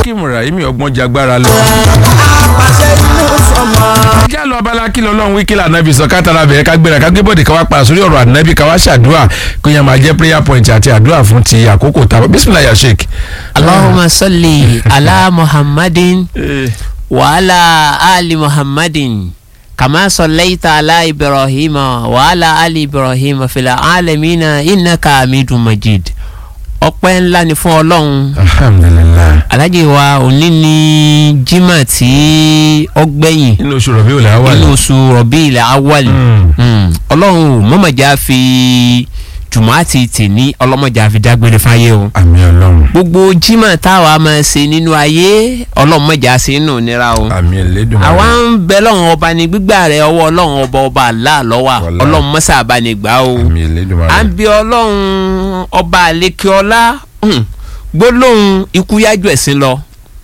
akim rahimi ọgbọ́n jagbára lọ. àpàṣẹ inú sọmọ. ajá lọ abala kí lọ́lọ́run wí kí lànà bí sọ kátàrà bẹ̀rẹ̀ ká gbéra ká gbé bọ́ọ̀dì ká wá pa sórí ọ̀rọ̀ ànábì ká wá ṣàdúrà kó yẹn máa jẹ́ prayer point àti àdúrà fún ti àkókò tá a bisimilayi ya sheik. اللهم صل على محمد وعلى آل محمد كما صليت على إبراهيم وعلى آل إبراهيم في العالمين إنك حميد مجيد ọpẹ́ ńlá ni fún Ọlọ́run alhamdulilayi. alájẹ wa òní ní jimá tí ó gbẹ̀yìn inú oṣù rọ̀bí òlà wà nínú ní. oṣù Rabiul Awwal Mm. Ọlọ́run mọ̀mọ́jà fi jùmọ̀ àti tìní ọlọ́mọjà fi dágbére fáyé o àmì ọlọ́run gbogbo jimá táwa máa ṣe nínú ayé ọlọ́mọjà sí inú nira o àmì ẹlẹ́dùnmọ́. àwa ń bẹ lọ́run ọba ní gbígbà rẹ ọwọ́ ọlọ́run ọba ọba àlá lọ́wà Wàlá. ọlọ́run mọ́sá àbánigbà o àmì ẹlẹ́dùnmọ́. à ń bí ọlọ́run ọba àlekíọ́lá hmm, gbólóhùn ikú yájú ẹ̀sìn lọ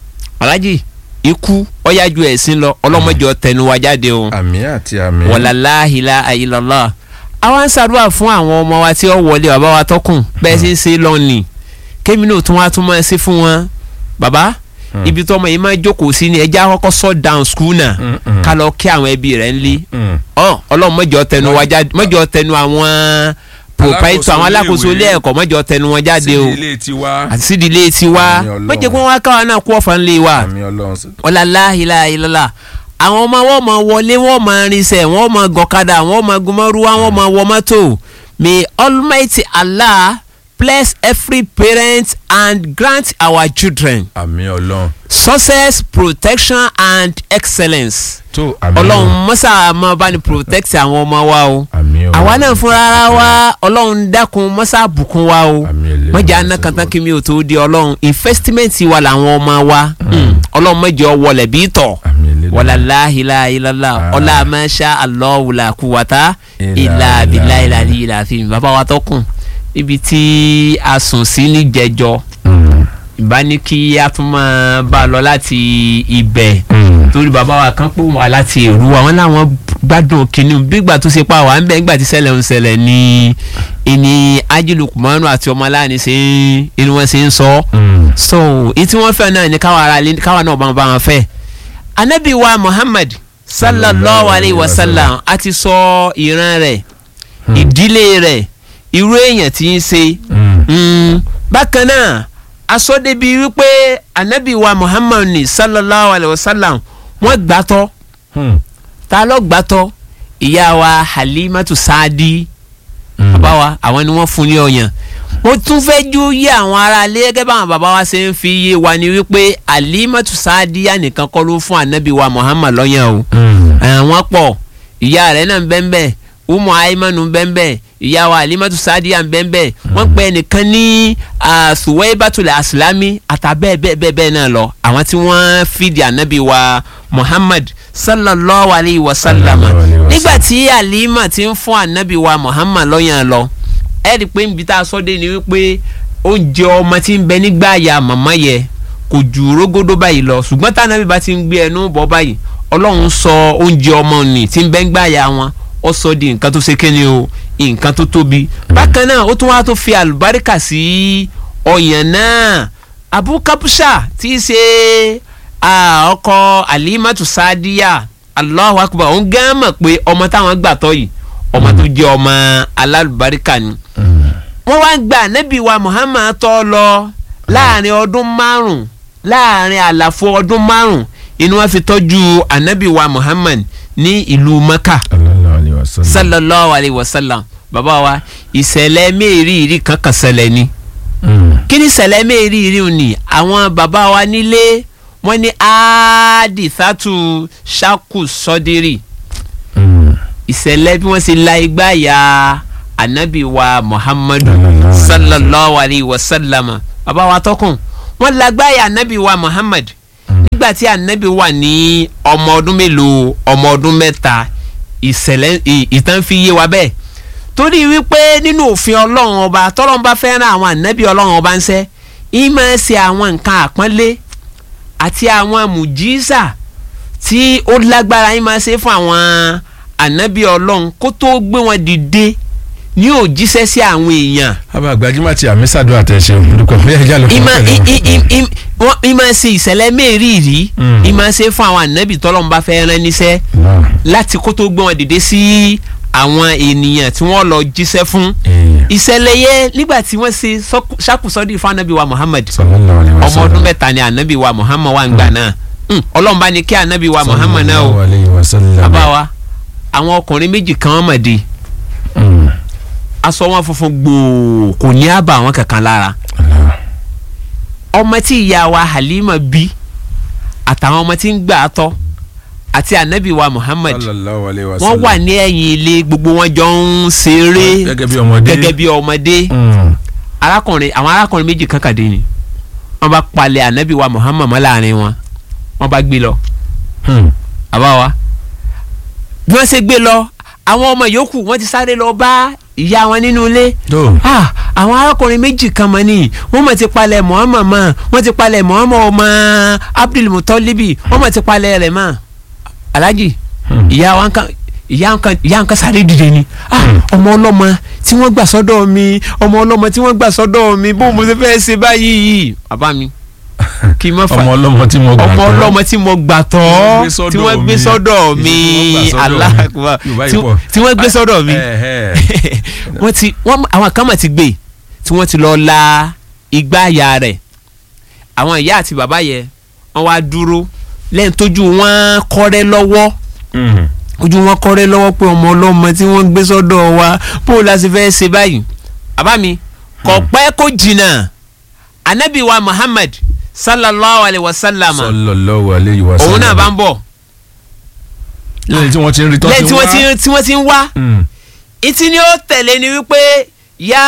alájì ikú ọ̀yájú ẹ̀sìn lọ ọlọ́mọdé ọ̀tẹnu wa jáde o àmì àti àmì. wàlàláhìlá ayélujára àwa ń ṣàdúrà fún àwọn ọmọ wa tí ó wọlé bàbá wa tọkùn bẹ́ẹ̀ sì ń ṣe lọ́ọ̀nì kémi náà tún wá tún máa ṣe fún wọn bàbá ibi tó ọmọ yìí máa jókòó sí ni ẹja kọ́kọ́ sọ down school náà Mm, mm. ká lọ kí àwọn ẹbí rẹ̀ ń lé Mm. ọ ọlọ́run mọ́jọ tẹnu wa jáde mọ́jọ tẹnu àwọn proprietor àwọn alákòóso ilé ẹ̀kọ́ mọ́jọ tẹnu wọn jáde o sídìí ilé tiwa. àti sídìílé tiwa Àmín Ọlọ́run. mọ́jẹ kí wọ́n wá káwa náà kú ọ̀fà ńlẹ̀ wa àmì ọlọ́run sí. ọ̀làláhìláhìlá àwọn ọmọ wọn máa wọlé wọn máa rinṣẹ́ wọn máa gọ̀kadà wọn máa gúnmọ́rúwá wọn máa wọ mọ́tò may almighty allah bless every parent and grant our children àmì ọlọ́run. success protection and excellence tó àmì ọlọ́run mọ́sá máa bá ní protect àwọn ọmọ wa o àmì ọlọ́run. àwa náà fúnra ara wa ọlọ́run dákun mọ́sá bùkún wa o Àmín Elédùmarè. mọ̀jà anákàtà kí mi ò tó di ọlọ́run investment wa làwọn ọmọ wa Mm. ọlọ́run mọ̀jọ wọlé bí tọ̀ àmì ẹlẹ́dùnmọ́. wàlá láhìlá ilàlá Ah. ọlá máṣá àlọ́wùlà kúwàtá Ìlà ìlà àbílà ìlà. ìlà ìlà àfihàn bàbá wa tọkùn ibi tí a sùn sí ní jẹjọ Mm. ìbá ní kí a tún máa bá a lọ láti ibẹ̀ Mm. torí bàbá wa kan pò wá láti èrú àwọn làwọn gbádùn kínní bígbà tó ṣe pa wà ń bẹ nígbà tí ṣẹlẹ̀ ń ṣẹlẹ̀ ní ìní ajílùkùmọ́nù àti ọmọ aláàánú ṣe ń inú wọn ṣe ń sọ Mm. so èyí tí wọ́n fẹ́ náà ni káwa ara lé káwa náà bá wọn bá wọn fẹ́ anabi wa muhammad sallallahu alayhi wa sallam a ti sọ ìran rẹ̀ ìdílé rẹ̀ irú èèyàn tí ń ṣe Mm. Mm, bákan náà asọ́dẹ́bi wípé anabi wa muhammad ni sallallahu alayhi wa sallam wọ́n gbàtọ́ Mm. ta ló gbàtọ́ ìyá wa halimatu saadi Mm. bàbá wa àwọn ni wọ́n fún ní ọyàn mo tún fẹ́ jú yé àwọn ará ilé gẹ́gẹ́ báwọn bàbá wa ṣe ń fi yé wa ni wípé halimatu saadi yá nìkan kọ́ ló fún anabi wa muhammad lọ́yàn o Mm. àwọn pọ̀ ìyá rẹ̀ náà ń bẹ ń bẹ umu aimanu ń bẹ ń bẹ ìyá wa alimatu sadiya ń bẹ ń bẹ wọ́n pè ẹnìkan ní suwaibatul asilami àtàbẹ́ẹ̀ bẹ́ẹ̀ bẹ́ẹ̀ bẹ́ẹ̀ náà lọ àwọn tí wọ́n fìdí anabi wa muhammad sallallahu alayhi wa sallam Sallallahu alayhi wa nígbà tí alima ti ń fún anabi wa muhammad lọ́yàn lọ ẹ rí i pé nbí tá a sọ dé ni wípé oúnjẹ ọmọ tí ń bẹ nígbà ya màmá yẹ kò ju rógódó báyìí lọ ṣùgbọ́n tá anabi bá ti ń gbé ẹnu bọ́ báyìí ọlọ́run sọ oúnjẹ ọmọ nì tí ń bẹ ń gbà ya wọn ó sọ di nǹkan tó ṣe kéde o nǹkan tó tóbi bákan náà ó tún wá tó fi àlùbáríkà sí ọyàn náà abu kapusha tí í ṣe ah, ọkọ alimatu sadiya allahu akbar òun gán mọ̀ pé ọmọ táwọn gbà tọ́ yìí ọmọ tó jẹ́ ọmọ alálùbáríkà ni Mm. wọ́n wá gba ànábì wa muhammad tọ́ lọ láàrin ọdún márùn láàrin àlàfo ọdún márùn inú wọn fi tọ́jú ànábì wa muhammad ní ìlú maka sallallahu alayhi wa sallam. sallallahu alayhi wa sallam bàbá wa ìṣẹ̀lẹ̀ mẹ́rìírí kan kan ṣẹlẹ̀ ni Mm. kí ni ìṣẹ̀lẹ̀ mẹ́rìírí ni àwọn bàbá wa nílé wọ́n ní áádìsátù ṣákù sọ́dírì Mm. ìṣẹ̀lẹ̀ bí wọ́n ṣe la igbá ya anabi wa muhammadu Sallallahu sallallahu alayhi wa sallam bàbá wa tọkùn wọ́n la igbá ya anabi wa muhammad nígbà tí anabi wà ní ọmọ ọdún mélòó ọmọ ọdún mẹ́ta ìṣẹ̀lẹ̀ ì- ìtàn fi yé wa bẹ́ẹ̀ torí wípé nínú òfin ọlọ́run ọba tọ́lọ́run bá fẹ́ràn àwọn anabi ọlọ́run ọba ń ṣe ìmọ̀ ṣe àwọn nǹkan àpọ́nlé àti àwọn mùjísà tí ó lágbára yín máa ṣe fún àwọn ànábì ọlọ́run kó tó gbé wọn dìde ní ò jíṣẹ́ sí àwọn èèyàn àbá gbajúmọ̀ ti àmì sàdúrà tẹ̀ ṣe olùkọ́ bí ẹja ló fún ìmọ̀ ọ̀tẹ̀ ì- ì- ì- ì- wọ́n- ìmọ̀ ṣe ìṣẹ̀lẹ̀ mẹ́rìírí Mm. ìmọ̀ ṣe fún àwọn ànábì tọ́lọ́mùbá fẹ́ rán níṣẹ́ náà. láti kó tó gbé wọn dìde sí àwọn ènìyàn tí wọ́n lọ jíṣẹ́ fún èèyàn ìṣẹ̀lẹ̀ yẹn nígbà tí wọ́n ṣe sọ́kù- ṣàkùsọ́dì fún ànábì wa Muhammad sallallahu alaihi ọmọ wasallam. ọdún mẹ́ta ni ànábì wa Muhammad wà ń gbà náà Mm, Ọlọ́run bá ní kí ànábì wa Muhammad náà o sallallahu alaihi wasallam. bàbá wa àwọn ọkùnrin méjì kan wọ́n mọ̀ di Mm. aṣọ wọn funfun gbòò kò ní àbà àwọn kankan lára Allah. ọmọ tí ìyá wa Halima bí àtàwọn ọmọ tí ń gbà á tọ́ àti ànábì wa Muhammad sallallahu alaihi wasallam. wọ́n wà ní ẹ̀yìn ilé gbogbo wọn jọ ń ṣeré gẹ́gẹ́ bí ọmọdé. gẹ́gẹ́ bí ọmọdé Mm. arákùnrin àwọn arákùnrin méjì kan kàdé ni wọ́n bá palẹ̀ ànábì wa Muhammad mọ́ láàrin wọn wọ́n bá gbé lọ Mm. àbá wa bí wọ́n ṣe gbé lọ àwọn ọmọ yòókù wọ́n ti sáré lọ bá ìyá wọn nínú ilé tó ah àwọn arákùnrin méjì kan mọ ni wọ́n mọ̀ ti palẹ̀ Muhammad mọ́ wọ́n ti palẹ̀ Muhammad ọmọ Abdul Mutalibi wọ́n mọ̀ ti palẹ̀ rẹ̀ mọ́ Alhaji Hmm. ìyá wa kan ìyá kan ìyá kan sáré dìde ni ah ọmọ ọlọ́mọ tí wọ́n gbà sọ́dọ̀ mi ọmọ ọlọ́mọ tí wọ́n gbà sọ́dọ̀ mi bó mo ṣe fẹ́ ṣe báyìí bàbá mi kí n má fa ọmọ ọlọ́mọ tí mo gbà ọmọ tọ́. ọlọ́mọ tí mo gbà tọ́ gbé sọ́dọ̀ tí wọ́n gbé mi. sọ́dọ̀ mi Tí wọ́n gbà sọ́dọ̀ mi. aláàkúbà Yorùbá yìí tí- pọ̀. tí wọ́n gbé sọ́dọ̀ mi Eh, eh. wọ́n ti wọ́n àwọn kan mà ti gbé tí wọ́n ti lọ la igbá ya rẹ̀ àwọn ìyá àti bàbá yẹ wọ́n wá dúró lẹ́yìn tójú wọn kọ́rẹ́ lọ́wọ́ Mm. ojú wọn kọ́rẹ́ lọ́wọ́ pé ọmọ ọlọ́mọ tí wọ́n gbé sọ́dọ̀ wa bó o la ṣe fẹ́ ṣe báyìí bàbá mi kò pẹ́ kó jìnnà anabi wa Muhammad sallallahu alayhi wa sallam sallallahu alaihi wasallam. òun náà bá ń bọ̀ lẹ́yìn tí wọ́n ti ń rí tọ́ lẹ́yìn tí wọ́n ti tí wọ́n ti ń wá Mm. ìtí ni ó tẹ̀lé ni wípé yá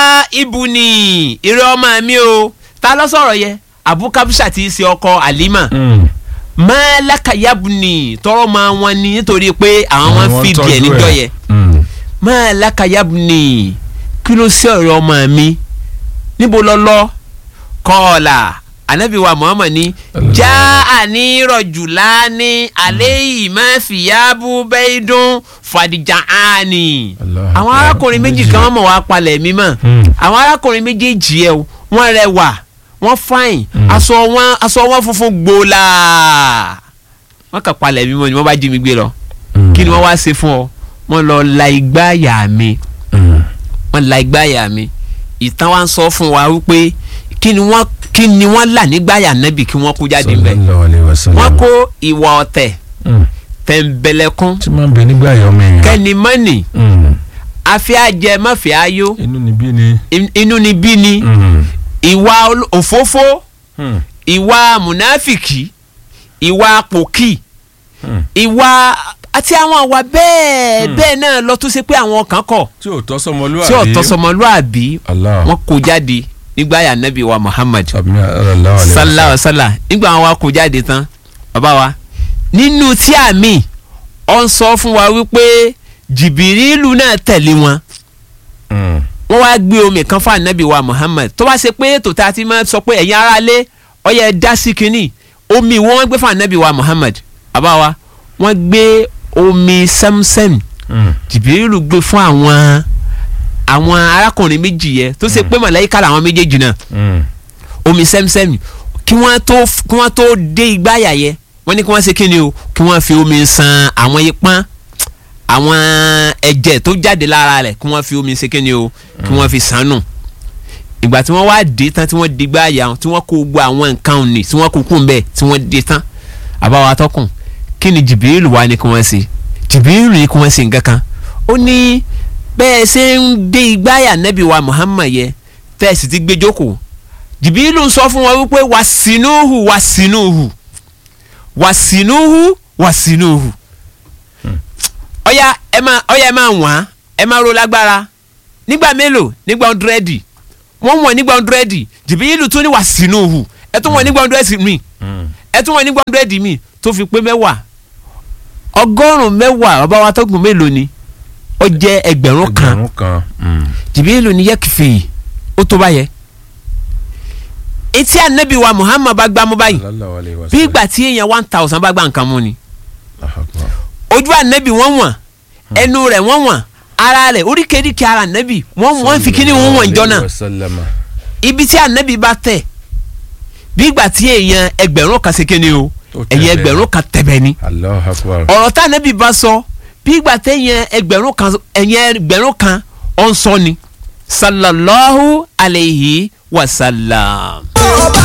ibùnì ìrẹ́ ọmọ mi o ta ló sọ̀rọ̀ yẹ abu kabusha ti ṣe ọkọ alima Mm. mọ́láka yabùnì tọrọ máa wọn ni nítorí pé àwọn máa ń Àwọn fi tọ́jú díẹ̀ níjọ́ ẹ̀. yẹ Mm. mọ́láka yabùnì kí ló ṣe ọ̀rẹ́ ọmọ mi níbo lọ lọ kọ́ọ̀là anabi wa muhammad ni já àní rọ̀jùláni àléyìí má fìyàbù bẹ́ẹ̀dún fàdíjà áni. Allah àwọn Akbar. arákùnrin méjì kan mọ̀ wá palẹ̀ mí mọ̀ Hmm. àwọn arákùnrin méjèèjì ẹ̀ o, wọ́n rẹwà wọ́n fáìn aṣọ wọn aṣọ wọn funfun gbòòlà wọ́n kà palẹ̀ mí mọ̀ ni wọ́n bá jí mi gbé lọ Mm. kí ni wọ́n wá ṣe fún ọ wọ́n lọ la igbá àyà mi Mm. wọ́n la igbá àyà mi ìtàn wa ń sọ fún wa wípé kí ni wọ́n kí ni wọ́n là nígbà àyà nẹ́bì kí wọ́n kó jáde mbẹ́ sallallahu alaihi wasallam. wọ́n kó ìwà ọ̀tẹ̀ Mm. tẹ̀m̀bẹ̀lẹ̀kún tí máa ń bẹ nígbà yọ ọmọ èèyàn. kẹ́nìmọ́nì Mm. afẹ́ ajẹ mọ́fẹ́ ayó inú níbí ni. in- inú ni bí ni Mm. ìwà ol- òfófó Mm. ìwà mùnáfìkì ìwà pòkì Mm. ìwà àti àwọn àwa bẹ́ẹ̀ bẹ́ẹ̀ náà lọ tó ṣe pé àwọn kan kọ̀ tí ò tọ́ sọmọlúwàbí. tí ọ̀tọ̀ sọmọlúàbí Allah. wọn kó jáde nígbà yà nẹ́bí wa Muhammad Sàbíní sallallahu alaihi sallallahu wasallam. alaihi wasallam nígbà wọn wa kó jáde tán bàbá wa nínú tí àmì ọ ń sọ fún wa wípé jìbìrìlù náà tẹ̀lé wọn Mm. wọ́n wá gbé omi kan fún anabi wa Muhammad tó bá ṣe pé ètò tá a ti máa sọ pé ẹ̀yin ará lé ọyẹ dá sí kínní omi wọ́n gbé fún anabi wa Muhammad bàbá wa wọ́n gbé omi Samsam Mm. jìbìrìlù gbé fún àwọn àwọn arákùnrin méjì yẹ tó ṣe pé màláíkà làwọn méjèèjì náà Mm. omi sẹ́mísẹ́mì kí wọ́n tó kí wọ́n tó dé igbáyà yẹ wọ́n ní kí wọ́n ṣe kí ni o kí wọ́n fi omi san àwọn ipọ́n àwọn ẹ̀jẹ̀ tó jáde lára rẹ̀ kí wọ́n fi omi ṣe kí ni o kí wọ́n fi sàn nù ìgbà tí wọ́n wá dé tán tí wọ́n di igbáyà wọn tí wọ́n kó gbogbo àwọn nǹkan òní tí wọ́n kó kún bẹ́ẹ̀ tí wọ́n dé tán àbáwá tọkùn kí ni jìbìrìlù wá ní kí wọ́n ṣe jìbìrìlù ní kí wọ́n ṣe nǹkan kan ó ní bẹ́ẹ̀ ṣe ń dé igbáyà nẹ́bí wa Muhammad yẹ tẹ́ẹ̀sì ti gbé jókòó jìbìlù ń sọ fún wọn wípé wàsínúhù wàsínúhù wàsínúhù wàsínúhù ọ̀yà ẹ máa ọ̀yà ẹ máa wọ̀n ẹ máa ro lágbára nígbà mélòó nígbà ọ̀ndúrẹ́dì wọ́n wọ̀n nígbà ọ̀ndúrẹ́dì jìbìlù tún ní wàsínúhù ẹ tún wọ̀n nígbà ọ̀ndúrẹ́dì mi Mm. ẹ tún wọ̀n nígbà ọ̀ndúrẹ́dì mi tó fi pé mẹ́wàá ọgọ́rùn-ún mẹ́wàá bàbá wa tọ́gùn mélòó ni ó jẹ́ ẹgbẹ̀rún kan ẹgbẹ̀rún kan. Mm. jìbìlù ní yẹ́kìfì ó tó báyẹn etí anabi wa muhammad bá gbámú báyìí sallallahu alaihi wasallam. bí ìgbà tí èèyàn one thousand bá gbá nǹkan mú ni Allahu Akbar. ojú anabi wọ́n wọ̀n ẹnu rẹ̀ wọ́n wọ̀n ara rẹ̀ oríkèéríkèé ara ànábì wọ́n wọ́n fi kíní wọn wọ̀n jọ náà Wasallama. ibi tí ànábì bá tẹ̀ bí ìgbà tí èèyàn ẹgbẹ̀rún kan ṣe kíni o Ó tẹ̀bẹ̀. èèyàn ẹgbẹ̀rún kan tẹ̀bẹ̀ ni Allahu akbar. ọ̀rọ̀ tá ànábì bá sọ bí ìgbà téèyàn ẹgbẹ̀rún kan èèyàn ẹgbẹ̀rún kan ọ̀ ń sọ ni sallallahu alayhi wa sallam.